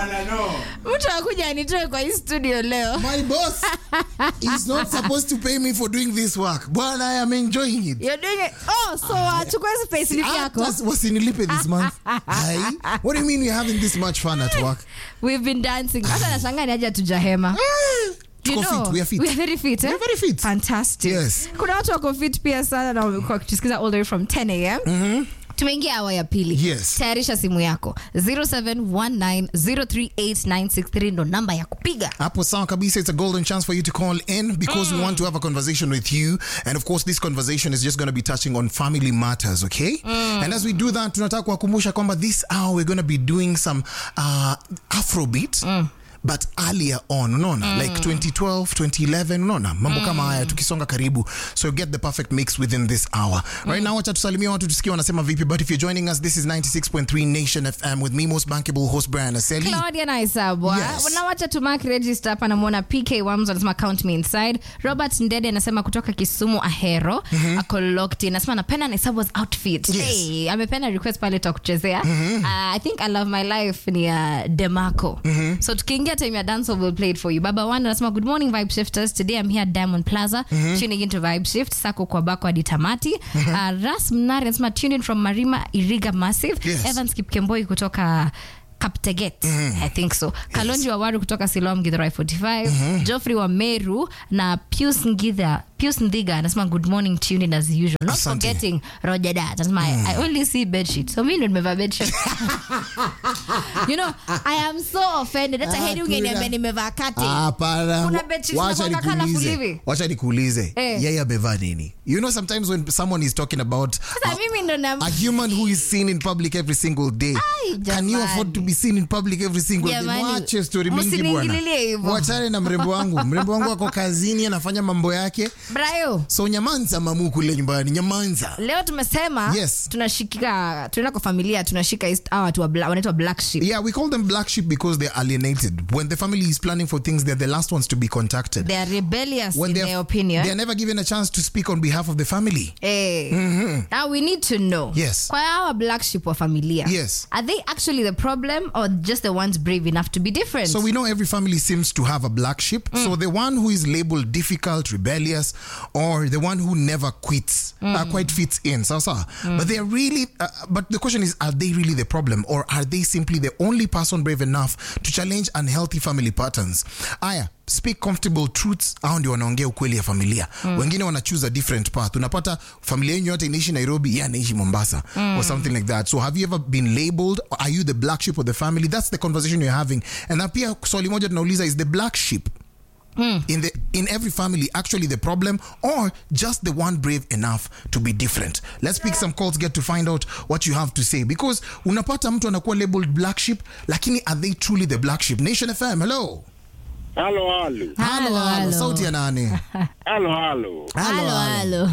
bwana no. mtu akuja anitoe kwa hii studio leo My boss is not supposed to pay me for doing this work. Bwana, I am enjoying it. You're doing it. Oh, so wachukue space slip yako Hata wasinilipe this month. Hai. What do you mean you're having this much fun at work? we've been dancing hata nashangaa ni aje tujahema You Tuko know, fit, we are fit. we are very fit, eh? We are very fit. Fantastic. Yes. kuna watu wako fit pia sana na wamekuwa wakitusikiza all the way from 10 am tumeingia awa ya pili Yes. tayarisha simu yako 0719038963 ndo namba ya kupiga Hapo sawa kabisa. It's a golden chance for you to call in because we want to have a conversation with you. And of course, this conversation is just going to be touching on family matters, okay? And as we do that, tunataka kuwakumbusha kwamba this hour we're going to be doing some uh, Afrobeat. but earlier on unaona like 2012 2011 unaona mambo kama haya tukisonga karibu so you get the perfect mix within this hour right now wacha tusalimia watu tusikie wanasema vipi but if you're joining us this is 96.3 nation fm with me most bankable host brian aseli claudia naisabwa Yes. nawacha tu mark register hapa namwona pk wams anasema count me inside robert ndede anasema kutoka kisumu ahero ako locked in anasema napenda naisabwas outfit Yes. hey, amependa request pale takuchezea uh, i think i love my life ni uh, demarco so tukiingia time ya dance will play it for you baba one anasema good morning vibe shifters today i'm here at diamond plaza tuning into vibe shift sako kwa bako hadi tamati uh, ras mnari anasema tuned in from marima iriga massive Yes. evans kipkemboi kutoka kapteget i think so kalonji wawaru kutoka silom githurai 45 joffrey wa meru na pius ngitha pius ndhiga anasema good morning tuning as usual not Asante. forgetting roger dat anasema I, i only see bedsheet so mi ndo nimevaa bedsheet you know i am so offended hata heri ungeniambia nimevaa kati Hapana. Kuna bedsheets Wacha zinakuwanga colourful nikuulize. hivi. wacha nikuulize Eh. yeye amevaa nini you know sometimes when someone is talking about sasa mimi ndo na a human who is seen in public every single day Ai, can you afford to be seen in public every single day Jamani, mwache story mingi bwana msiniingililie hivyo. wachane na mrembo wangu mrembo wangu ako kazini anafanya mambo yake brayo so nyamanza mamu kule nyumbani nyamanza leo tumesema Yes. tunashika tunaenda kwa familia tunashika east hawa watu wa bla- wanaitwa black sheep yeah we call them black sheep because they're alienated when the family is planning for things they're the last ones to be contacted they are rebellious when in they're, their opinion they're never given a chance to speak on behalf of the family Eh. Now we need to know. Yes. Kwa hawa black sheep wa familia. Yes. Are they actually the problem or just the ones brave enough to be different? So we know every family seems to have a black sheep. So the one who is labeled difficult, rebellious, or the one who never quits, uh, quite fits in. So, so. But they are really. Uh, but the question is, are they really the problem, or are they simply the only person brave enough to challenge unhealthy family patterns? Aya. speak comfortable truths au ndio wanaongea ukweli ya familia wengine wana choose a different path unapata familia yenyu yote inaishi nairobi ye anaishi mombasa or something like that so have you ever been labeled are you the black sheep of the family that's the conversation you're having and na pia swali moja tunauliza is the black sheep in the in every family actually the problem or just the one brave enough to be different let's pick some calls get to find out what you have to say because unapata mtu anakuwa labeled black sheep lakini are they truly the black sheep nation fm hello Halo, halo. Halo, halo. sauti ya nani Halo, halo. Halo, halo.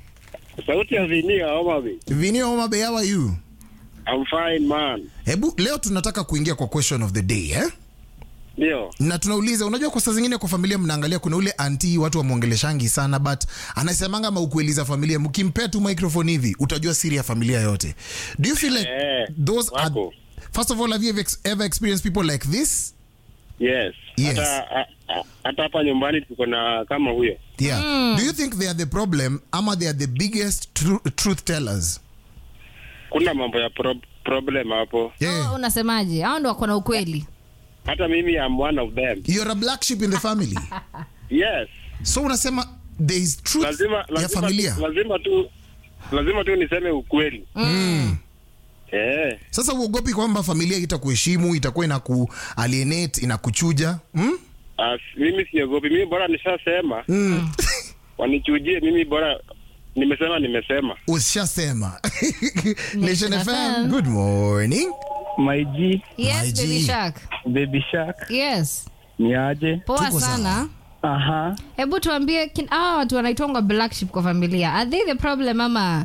Sauti ya Vinia Homa Bay. vinio homa bay how are you I'm fine man. hebu leo tunataka kuingia kwa question of the day eh? Ndio. na tunauliza unajua kwa saa zingine kwa familia mnaangalia kuna ule anti watu wamwongeleshangi sana but anasemanga maukweli za familia mkimpea tu microphone hivi utajua siri ya familia yote do you feel like Eh, those are, wako. first of all have you ever, ex- ever experienced people like this Yes. Yes. Hata a- a- hata hapa nyumbani tuko na kama huyo. yeah do you think they are the problem ama they are the biggest tru- truth tellers Kuna mambo ya pro problem hapo. yeah. Oh, unasemaje hao ndo wako na ukweli Hata mimi am one of them. you're a black sheep in the family Yes. so unasema there is truth Lazima ya lazima familia tu, lazima tu lazima tu niseme ukweli. mm. Eh. sasa uogopi kwamba familia itakuheshimu itakuwa inaku alienate inakuchuja mm? As, mimi siogopi. Mimi bora nishasema. Mm. Wanichujie mimi bora nimesema nimesema. ushasema nation FM. fm good morning My G, yes My G. baby shark Baby Shark, yes ni aje? poa Tuko sawa. sana Aha. hebu tuambie kin- hawa watu wanaitwanga black sheep kwa familia are they the problem ama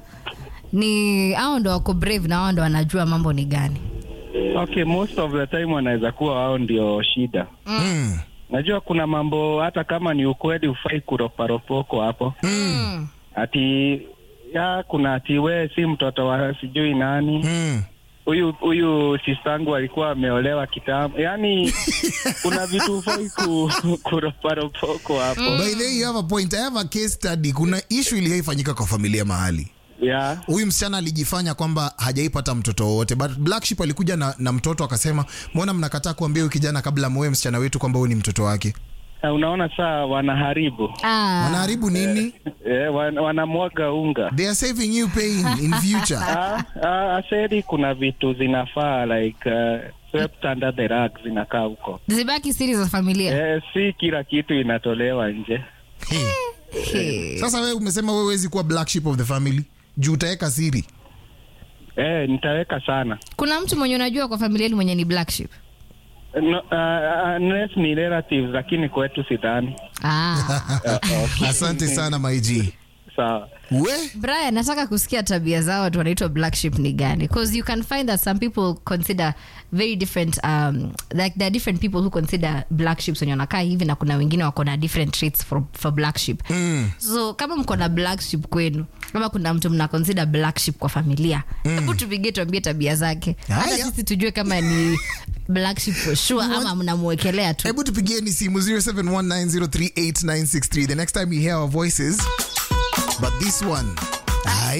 ni hao ndo wako brave na hao ndo wanajua mambo ni gani Okay, most of the time wanaweza kuwa wao ndio shida. mm. Najua kuna mambo hata kama ni ukweli ufai kuroparopoko hapo. mm. Ati ya kuna ati we si mtoto wa sijui nani. Mm. huyu huyu sistangu alikuwa ameolewa kitambo yaani kuna vitu hufai ku, kuroparopoko hapo by the way you have a point i have a case study kuna issue iliyoifanyika kwa familia mahali yeah. huyu msichana alijifanya kwamba hajaipata mtoto wowote but black sheep alikuja na, na mtoto akasema mbona mnakataa kuambia huyu kijana kabla muoe msichana wetu kwamba huyu ni mtoto wake Na unaona saa wanaharibu Ah, wanaharibu nini eh, wan, wanamwaga unga they are saving you pain in future Ah, ah, aseri kuna vitu zinafaa like uh, swept under the rug zinakaa huko zibaki siri za familia eh, si kila kitu inatolewa nje Hey. sasa wewe umesema wewe huwezi kuwa black sheep of the family juu utaweka siri eh, nitaweka sana kuna mtu mwenye unajua kwa familia yenu mwenye ni black sheep no, uh, unless ni relatives lakini kwetu sidhani ah. asante sana maiji sawa we brian nataka kusikia tabia zao watu wanaitwa black sheep ni gani because you can find that some people consider very different um, like there are different people who consider black sheeps wenye wanakaa hivi na kuna wengine wako na different traits for, for black sheep mm. so kama mko na black sheep kwenu kama kuna mtu mna consider black sheep kwa familia hebu tupigie tuambie tabia zake hata Haya. sisi tujue kama ni black sheep for sure ama mnamwekelea tu hebu tupigieni simu 0719038963 the next time you hear our voices but this one